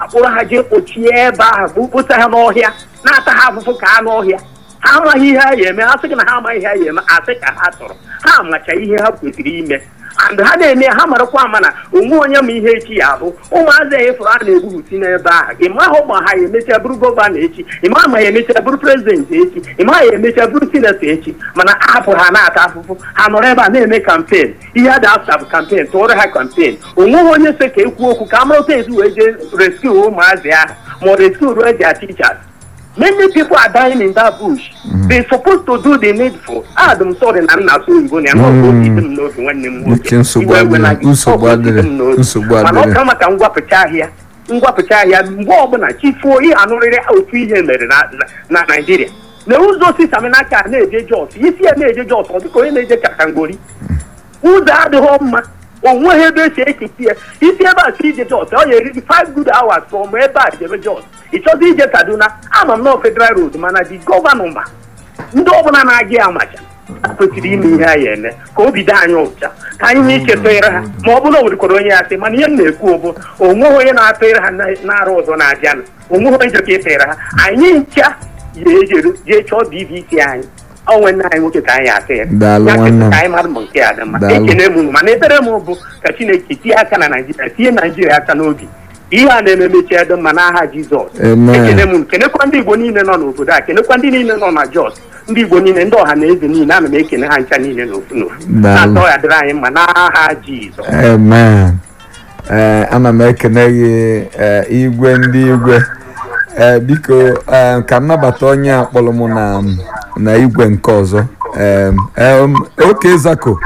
akpụrụ ha jee kpochie ebe ahụ kposa ha n'ọhịa na-ata ha afụfụ ka anụ ọhịa ha amaghị ihe ha ga-eme ha sị gị na ha amaghị ihe ha ga-eme asị ka ha tọrọ ha macha ihe ha kwesịrị ime and ha na-eme ha marakwa ama na onwe onye ma ihe echi ya abụ ụmụazị a ịfụrụ a na-egbubusi n'ebe ahụ ị mahụ ma ha ya emechaa bụrụ gọvanọ echi ị ma ma ya emechaa bụrụ prezidenti echi ị ma ya emechaa bụrụ sinetọ echi mana ahapụ ha na-ata afụfụ ha nọrọ ebe a na-eme kampen ihe a da-asa bụ kampen tụọrọ ha kampen onweghị onye so ka ekwu okwu ka a mara otu esi wee jee reskiu ụmụazị ahụ ma ọ reskiu ruo their teachers Many people are dying in that bush. They're supposed to do the needful. Adam sorry na nna asụ oyibo na ya n'ọbụ obi m n'obi nwanne m Uche nsogbu Iwe ewe na adịrị, gị, nsogbu ọ bụ obi adịrị, m n'obi. nsogbu mana ọ adịrị. ka maka ngwapụcha ahịa ngwapụcha ahịa mgbe ọbụla chifuo ihe anụrịrị otu ihe mere na na- na Naịjirịa na ụzọ sisaminaka na-eje Jos isi ya na-eje Jos ọ dịka onye na-eje Katangori ụzọ adịghị mma onweghị ebe esi ekiti ya isi ebe a si ije Jos ọ ga-eriri 5 good hours from ebe a jebe Jos ị chọzi ije Kaduna ama m nọ Federal Road mana di gọvanọ ma ndị ọbụla na-aga ya amacha ha kwesịrị ime ihe anyị eme ka obi dị anyị ụcha ka anyị nwee ike tụnyere ha ma ọ bụrụ na o nwerekwara onye ya sị mana ihe m na-ekwu bụ onweghị onye na-atụnyere ha na- n'ara ọzọ na-abịanụ onweghị onye njọ ka ịtụnyere ha anyị ncha ga-ejeru jee chọọ dvc anyị onwe nna anyị nwoke ka anyị atụ ya Daalụ Ya nwanne m. ka anyị mara ma nke a dị mma Daalụ. ekene m unu mana ebere m bụ ka chineke tie aka na naijiria tie naijiria aka n'obi ihe a na-eme mechie dị mma n'aha jizọs Amen. ekene m unu kenekwa ndị igbo niile nọ n'obodo a kenekwa ndị niile nọ na jos ndị igbo niile ndị ọha na eze niile ana m ekene ha ncha niile n'ofu n'ofu Daalụ. na-atọ ya dịrị anyị mma n'aha jizọs amen ee ana m ekene gị ee, igwe ndị igwe ee biko ee, ka m nabata onye a kpọrọ m na na igwe nke ọzọ ee em, oke zako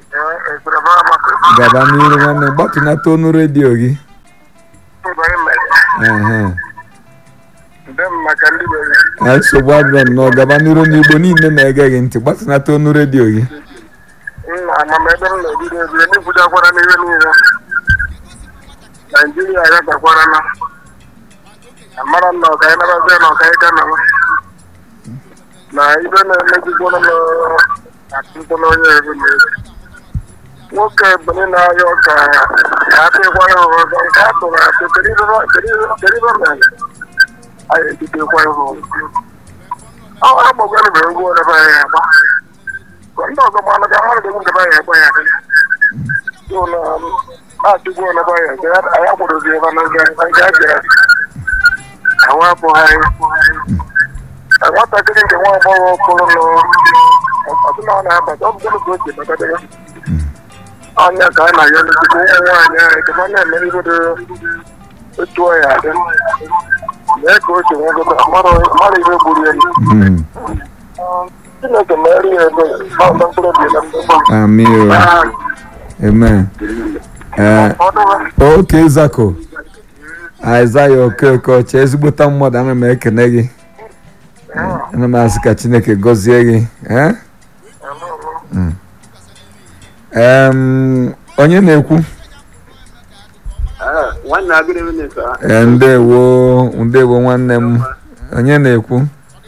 gaba n'iru nwanne gbatụnata onu redio gị Ehe. Ee, nsogbu adịrọ nnọọ gaba n'iru n'igbo niile na-ege gị ntị gbatụnata onu redio gị amamebe m na-ebido ebido n'ikwujakwara n'ihe niile naijiria agatakwara na amara m na ọka anyị nabazie na ọka anyị ka nọ na ibe na-emejikwana m atụtụ n'onye ebe na ebe nwoke ebonyi na-arịọ ka apịkwa ya ọzọ nke a tụrụ atụ kedu ibe mere anyị ejidekwa ya ọzọ ọ agbagwanụ bụ egwu ọdebe anyị agba ndị ọzọ gbalụ ka mmadụ dị nkebe ya ekwe ya na-achụgbu ọnaba ya nke anyị akwadozi ebe na nke nke a bịara ahụ abụghị anyị nwatakịrị nke nwa agbọghọ kụrụ nọ ọtụ na ọ na-abata ọ bụgoro ka o si bata ya ọnya ka a na-ayọ n'ezigbo ụmụ nwaanyị anyị ka ọ na-eme ihe dị otu ọ ya adị mee ka o si nwegodo mmadụ ihe gburu ya Mm. Chineke mere ya ebe ọ na mkpụrụ obi na mgbagbo Amị o. amen ee oke zako aịzaya okeke ọcha ezigbota mmadụ ana m ekene gị ana m asị ka chineke gọzie gị ee? Mm. Em, onye na-ekwu nwanne agịrị minista Ee, ndewo ndewo nwanne m onye na-ekwu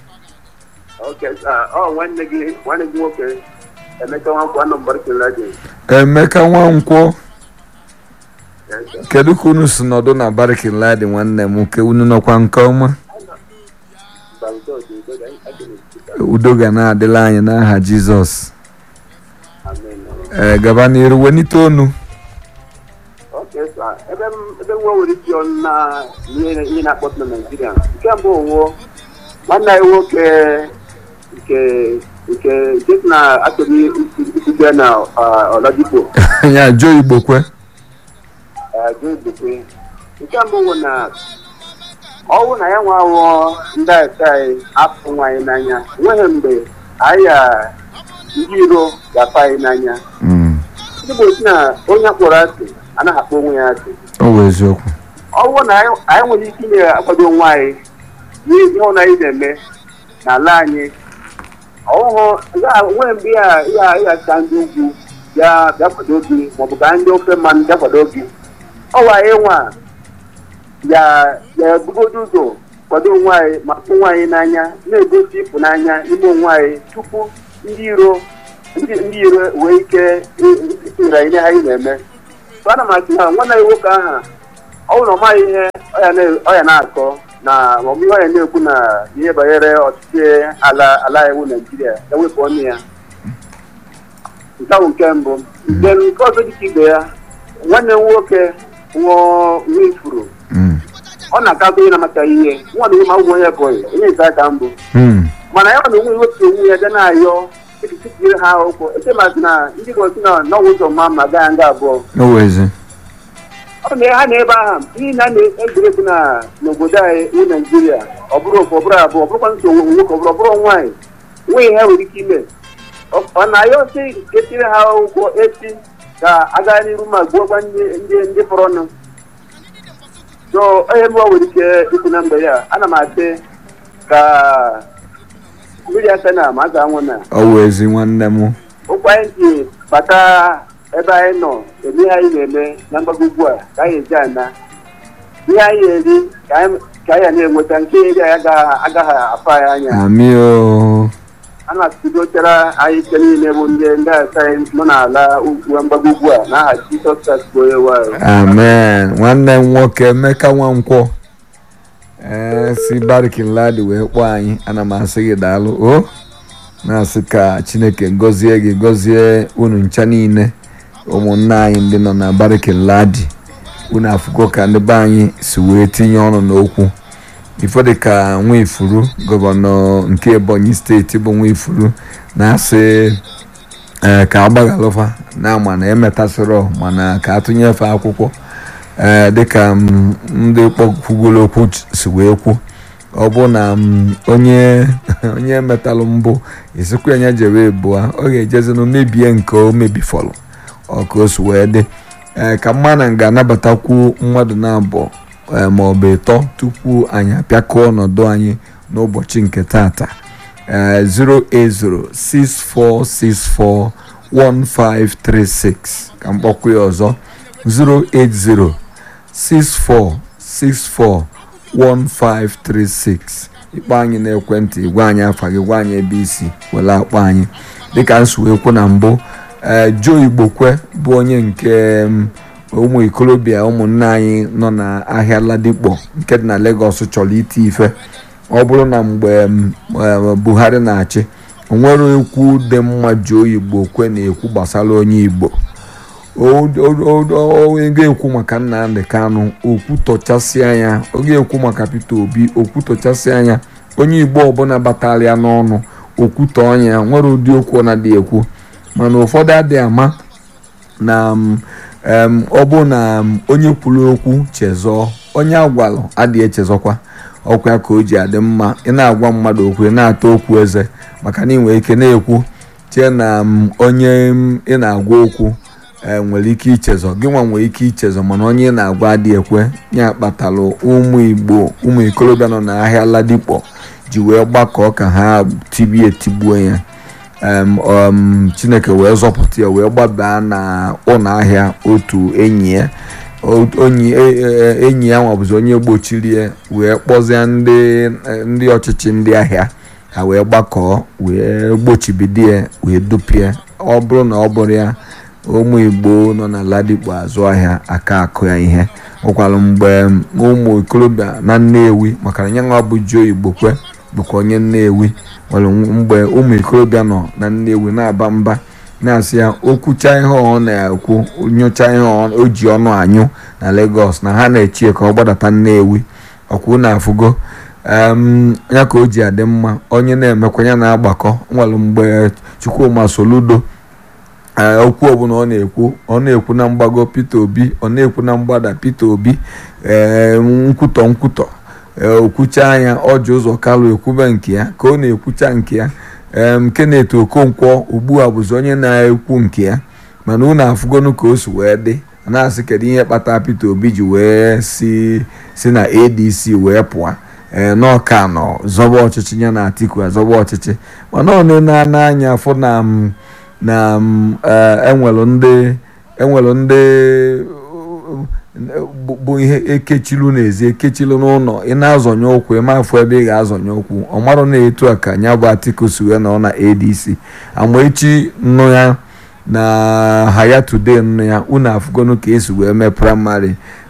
ọ nwanne gị nwanne gị nwoke emeka nwankwo anọ mbarikela gị emeka nwankwọ kedu ka unu si nọdụ na barikin ladi nwanne m nke unu nọkwa nke ọma udo ga na-adịla anyị n'aha jizọs ee gaba n'iru wenite onu ebe ebe nwa nwere isi ọnụ na ihe ihe na-akpọtụ na naijiria nke mbụ owo nwanne anyị nwoke nke nke nke si na achọghị isite na ọlọdikpo ya jụọ igbo kwe jụdekwe nke mbụ bụ na ọnwụ na ya nwa awụọ ndị aka anyị apụ nwaanyị n'anya enweghị mgbe anyị ga ndị iro ga-apụ anyị n'anya Mm, ndị bụ otu na onye akpọrọ asị anaghị akpọ onwe ya asị ọ bụ eziokwu ọwụ na anyị anyị nwere ike ime akwado onwe anyị n'ihi ihe na anyị na-eme n'ala anyị ọhụhụ nwere mgbe ya ya ya ka ndị ugwu bịa bịa kwado gị maọbụ ka ndị ofe mmanụ bịa kwado gị ọwa anyị nwa ya ya ebugodo ụzọ kwado onwe anyị ma fụ onwe anyị n'anya na-egosi ịfụnanya ime onwe anyị tupu ndị iro ndị ndị iro wee ike itinyere anyị n'ihe anyị na-eme so ana m asị na nwanne anyị nwoke aha ọ bụrụ na ọ maghị ihe ọ ya na- ọ ya na-akọ na maọbụ ihe ọ ya na-ekwu na ihe banyere ọchịchị ala ala iwu naijiria ya wepụ ọnụ ya nke ahụ nke mbụ nke nke ọzọ dịka ibe ya nwanne m nwoke nwụọ nwa ifuru Mm. ọ na-akakọ ihe na-amachaghị ihe nwa na ma ụgwọ onye bụghị onye nke aka mbụ Mm. mana ya na onwe wepụ onwe ya ga na-ayọ etikiri ha ụkwụ echemazi na ndị gosi na n'ọnwụ ụzọ mma ma gaa nga abụọ o wezi ọ na ha na ebe ahụ n'ihi na a na-egwuregwu na n'obodo anyị bụ naijiria ọ bụrụ ofu ọ bụrụ abụọ ọ bụrụkwa nsogbu nwoke ọ bụrụ ọ bụrụ nwaanyị nweghị ha nwere ike ime Ọ- ọ na-ayọ sị etiri ha ụkwụ echi ka aga n'iru ma gbuokwa ndị ndị ndị fọrọnụ so onye mụọ nwere ike ikwu na mgbe ya ana m asị ka mmiri aka na ma a ga-anwụ na o wezi nwanne m ụkwụ anyị ji bata ebe anyị nọ eme ihe anyị na-eme na mgbago ugbu a ka anyị eji ana ihe anyị eri ka anyị ka anyị na-enweta nke eri anyị agaghị agaghị afọ anyị anya ami o a na-atụdochara anyị ike niile bụ ndị ndị asa anyị nọ n'ala ugwu mgbago ugbu a n'aha Jizọs Kraịst bụ onye nwe anyị. amen nwanne m nwoke emeka nwankwọ ee si barikin ladi wee kpọọ anyị ana m asị gị daalụ o na-asị ka chineke gọzie gị gọzie unu ncha niile ụmụnne anyị ndị nọ na barikin ladi unu afụgo ka ndị be anyị si wee tinye ọnụ n'okwu ifo dịka nwifuru gọvanọ nke ebonyi steeti bụ nwifuru na-asị ee ka agbaghalụfa na ama na emetasịrọ mana ka atụnyefe akwụkwọ ee dịka m, ndị kpọkwugoro okwu si wee kwu ọ bụ na m, onye onye metalụ mbụ esikwa ya jere ebua ọ ga-ejezinụ mebie nke o mebifọrọ ọ ka o si wee dị ee ka mmadụ ga-anabatakwu mmadụ na-abụọ ee, ma ọ bụ ịtọ tupu anyị apịakọọ ọnọdụ anyị n'ụbọchị nke tata ee 08064641536 ka mkpọkwu ya ọzọ 08064641536 ịkpọ anyị n'ekwentị gwa anyị afa gị gwa anyị ebe isi were akpọ anyị dịka nsuwekwu na mbụ ee Joe Igbokwe bụ onye nke m, ụmụ ikolobịa ụmụnne anyị nọ n'ahịa Ladipo nke dị na Lagos chọrọ iti ife ọ bụrụ na mgbe m, eh, Buhari na-achị o nwere okwu dị mma Joe Igbokwe na-ekwu gbasara onye Igbo o ga-ekwu maka Nnamdi Kanu okwu tọchasị anya ọ ga-ekwu maka Peter Obi okwu tọchasị anya onye Igbo ọbụla batara ya n'ọnụ okwutọ ọnya nwere ụdị okwu ọ na-adị ekwu mana ụfọdụ adịghị ama na m, em, ọ bụ na m, onye kwuru okwu chezọọ onye agwalụ adịghị echezọkwa ọkwa ka o ji adị mma ị na-agwa mmadụ okwu ị na-atọ okwu eze maka na ị nwere ike na-ekwu chee na m, onye m, ị na-agwa okwu e nwere ike ichezọ gị nwa nwere ike ichezọ mana onye ị na-agwa adịghị ekwe ya kpatalụ ụmụ igbo ụmụ ikolobịa nọ n'ahịa Ladipo ji wee gbakọọ ka ha tibie tigbuo ya em, um, chineke wee zọpụta ya wee gbabaa na ụlọ ahịa otu enyi ya O- onyi e- e- enyi ya nwabụzi onye gbochiri ya wee kpọzie ndị ndị ọchịchị ndị ahịa ha wee gbakọọ wee gbochibido ya wee dupie ọ bụrụ na ọ bụrụ ya ụmụ igbo nọ na Ladipo azụ ahịa aka akụ ya ihe ụkwalụ mgbe ụmụ ikolobịa na Nnewi maka na nyanwa bụ Joe Igbokwe bụkwa onye Nnewi nwere mgbe ụmụ ikolobịa nọ na Nnewi na-aba mba na-asị ya okwucha ihe ọ na-ekwu nyocha ihe ọ- o ji ọnụ anyụ na Lagos na ha na-echie ka ọ gbadata Nnewi ọkwụ na-afụgo em, ya ka o ji adị mma onye na-emekwa ya na-agbakọ nwere mgbe Chukwuma Soludo ee okwu ọbụla ọ na-ekwu ọ na-ekwu na mgbago Peter Obi ọ na-ekwu na mgbada Peter Obi ee nkwutọ nkwutọ ee okwucha anya ọ ji ụzọ kalụ ekwube nke ya ka ọ na-ekwucha nke ya em Kenneth Okonkwo ugbu a bụzi onye na-ekwu nke ya mana unu afụgonu ka o si wee dị a na-asị kedu ihe kpatara Peter Obi ji wee si si na ADC wee pụọ ee n'ọka nọ zọba ọchịchị ya na Atiku azọba ọchịchị mana ọ na-ene anya afọ na m na m, eh, enwelu ndị enwelu ndị bụ- bụ ihe ekechilu n'ezi ekechilu n'ụlọ ị na-azọnye ụkwụ ịma afọ ebe ị ga-azọnye ụkwụ ọ marụ na etu a ka ya bụ Atiku si wee nọ na ADC amaechi nnu ya na Haya Today nnu ya unu afụgonu ka esi wee mee praịmarị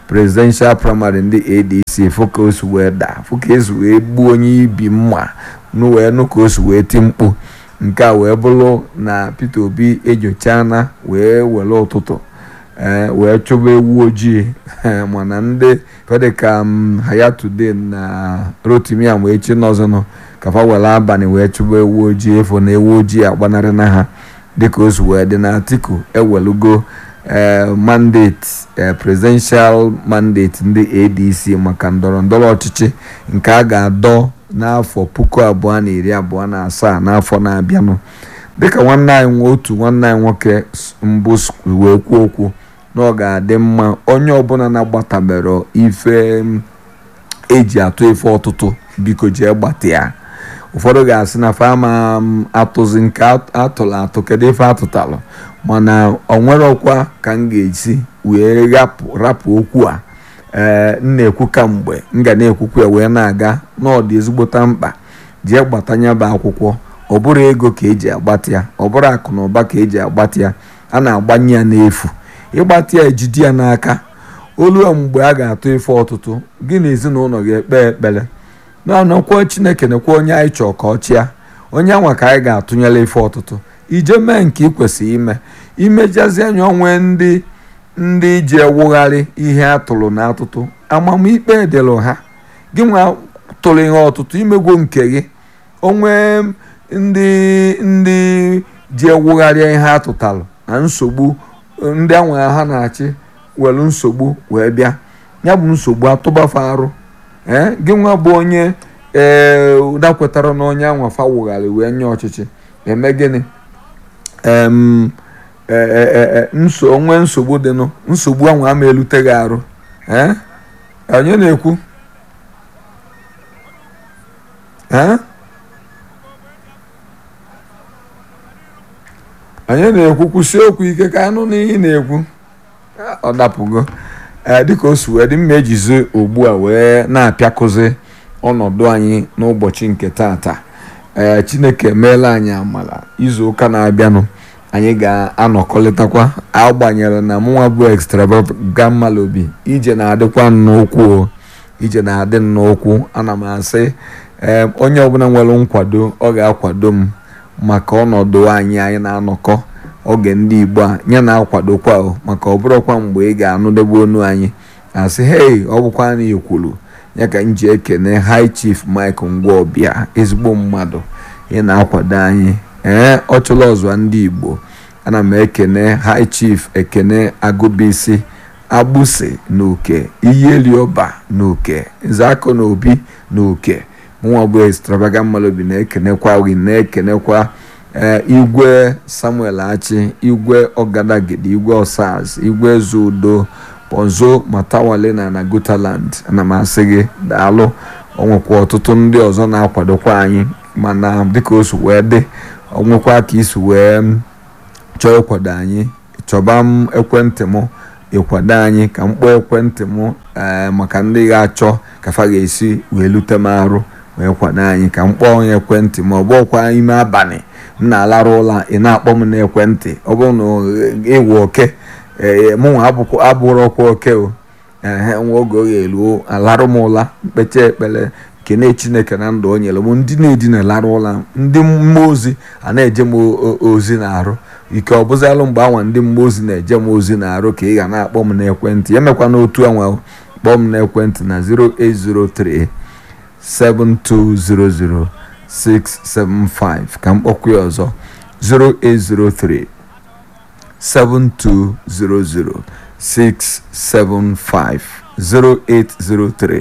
presidential primary ndị adc fụ ka o si wee daa fụ ka esi wee gbuo onye ibi mma nụ wee nụ ka o si wee ti mkpu nke a wee bụrụ na peter obi enyochala wee were ụtụtụ ee wee chụba ewu ojii mana ndị fedịka hayatudin na rotimiam wee chi n'ọzọnụ kafa were abalị wee chụba ewu ojii efo na ewu ojii agbanarị na ha dịka o si wee dị na atiku ewelugo ee mandate ee presidential mandate ndị adc maka ndọrọ ndọrọ ọchịchị nke a ga-adọ n'afọ puku abụọ na iri abụọ na asaa n'afọ na-abịanụ dịka nwanne anyị otu nwanne anyị nwoke mbụ wee kwuo okwu na ọ ga-adị mma onye ọbụla na-agbatabere ife eji atụ ife ọtụtụ biko jee gbata ya ụfọdụ ga-asị na fama atụzi nke atụrụ atụ kedu ife atụtalụ mana ọ nwere ọkwa ka m ga-esi wee rapụ okwu a ee m na-ekwu kamgbe m ga na-ekwukwu ya wee na-aga n'ọdị ezigbota mkpa jee gbatanya bụ akwụkwọ ọ bụrụ ego ka eji agbata ya ọ bụrụ akụ na ụba ka eji agbata ya a na-agbanye ya n'efu ịgbata ya ejide ya n'aka olu mgbe a ga-atụ ife ọtụtụ gị na ezinụlọ ga-ekpe ekpere na-anọkwa chineke nekwa onye anyị chọọ ka ọ chịa onye anwa ka anyị ga-atụnyere ife ọtụtụ ije mee nke ị kwesịrị ime imejazi anya onwe ndị ndị ji ewugharị ihe atụrụ na atụtụ amamikpe dịrị ha gị nwa tụrụ ihe ọtụtụ imegwo nke gị onwe ndị ndị ji ewugharịa ihe atụtalụ na nsogbu ndị anwa ha na-achị were nsogbu wee bịa ya bụ nsogbu atụbafe arụ ee gị nwa bụ onye ee dakwetara na onye anwa fawugharị wee nye ọchịchị eme gịnị nso onwe nsogbu dịnụ nsogbu anwa ama eluteghị arụ ee onye na-ekwu ee onye na-ekwu kwụsị okwu ike ka anụ n'ihe na-ekwu ọ dapụgo ee dịka o si wee dị mma ejizi ugbu a wee na-apịakụzi ọnọdụ anyị n'ụbọchị nke tata ee chineke emeela anyị amala izu ụka na-abịanụ anyị ga-anọkọlịtakwa agbanyere na mụnwa bụ extravagant malobi ije na-adịkwa nnukwu ije na-adị nnukwu ana m asị ee onye ọbụla nwere nkwado ọ ga-akwado m maka ọnọdụ anyị anyị na-anọkọ oge ndị igbo a ya na-akwadokwa maka ọ bụrụkwa mgbe ị ga-anụdebe onu anyị asị hei ọ bụkwa na ikwuru ya ka m ji ekene high chief mike ngwaọbịa ezigbo mmadụ ị na-akwado anyị ee ọ chụla ọzọ ndị igbo ana m ekene high chief ekene agụbisi agbụsị na uke iyelioba na uke nzakọ na obi na uke mụnwa bụ extravagant malobi na-ekenekwa gị na-ekenekwa ee igwe samuel achi igwe ọgadagidi igwe osaz igwe zudo ponzo matawale na na gotaland ana m asị gị daalụ onwekwa ọtụtụ ndị ọzọ na-akwadokwa anyị mana dịka o si wee dị onwekwa ka isi wee chọọ ịkwado anyị chọba m ekwentị m ịkwado anyị ka m kpọọ ekwentị m ee maka ndị ga-achọ kafa ga-esi wee lute m arụ wee kwado anyị ka m kpọọ onye ekwentị ma ọ bụkwa ime abalị m na-alarụ ụla ị na-akpọ m n'ekwentị ọ bụrụ na ịwụ oke ee mụnwa abụrụkwa oke o ehe nwa oge ọ ga-eruo alarụ m ụla mkpecha ekpere kene chineke na ndụ o nyere m ndị na-edina larụ ụla ndị mmụọ ozi a na-eje m ozi na-arụ ike ọ bụzialụ mgbe anwa ndị mmụọ ozi na-eje m ozi na-arụ ka ị ga na-akpọ m n'ekwentị emekwa n'otu anwa kpọọ m n'ekwentị na 0803 7200 675 ka m kpọkwa ya ọzọ 0803 7200 675 0803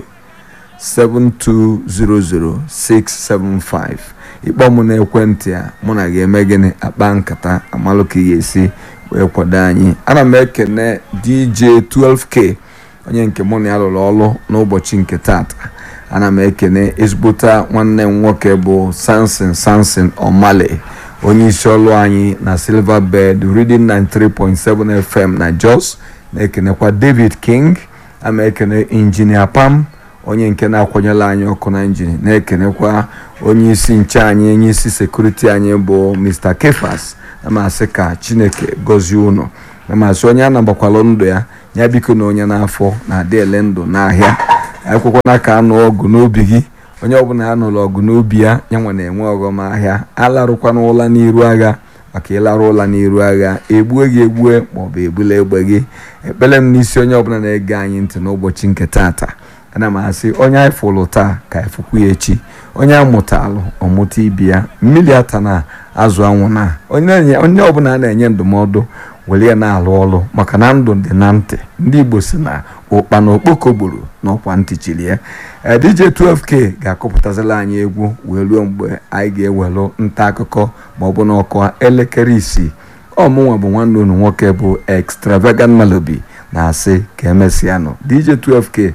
7200 675 ịkpọ m n'ekwentị a mụ na ga-eme gịnị akpa nkata amalụ ka ị ga-esi wee kwado anyị ana m ekene dj 12k onye nke mụ na ya lụrụ ọrụ n'ụbọchị nke tata ana m ekene ezigbota nwanne m nwoke bụ sansin sansin omale onye isi ọrụ anyị na silver bed reading 93.7 fm na jos na-ekenekwa david king ama ekene injinia pam onye nke na-akwanyela anyị ọkụ na injin na-ekenekwa onye isi nche anyị onye isi sekuriti anyị bụ mr kefas amasị ka chineke gọzie unu amasị onye anabakwala ndụ ya ya biko na onye n'afọ na-adị ele ndụ n'ahịa akwụkwọ n'aka anụ ọgụ n'obi gị onye ọbụla a nụrụ ọgụ n'obi ya ya nwe na-enwe ọghọm ahịa alarụkwana ụla n'iru agha maka ịlarụ ụla n'iru agha egbue gị egbue maọbụ egbula egbe gị ekpere m n'isi onye ọbụla na-ege anyị ntị n'ụbọchị nke taata ana m asị onye anyị fụrụ taa ka efukwu ya echi onye amụtalụ ọmụta ibi ya mmiri ata na azụ anwụ na onye ọbụla a na-enye ndụmọdụ were ya na-alụ ọrụ maka na ndụ dị na ntị ndị igbo si na ụkpa na okpoko gburu n'ọkwa ntị chiri ya DJ 12K ga-akụpụtazila anyị egwu wee ruo mgbe anyị ga-ewelụ nta akụkọ ma ọ bụ n'ọkụ elekere isii ọmụnwa bụ nwanne unu nwoke bụ extravagant melody na-asị ka emesịanụ DJ 12K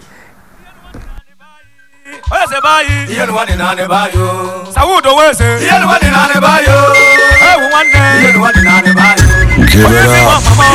wese bayi Iye nuwa ni nane bayo. sawudo wese Iye nuwa ni nane bayo. ewu nwanne Iye nuwa ni nane bayo. onye si nwa mama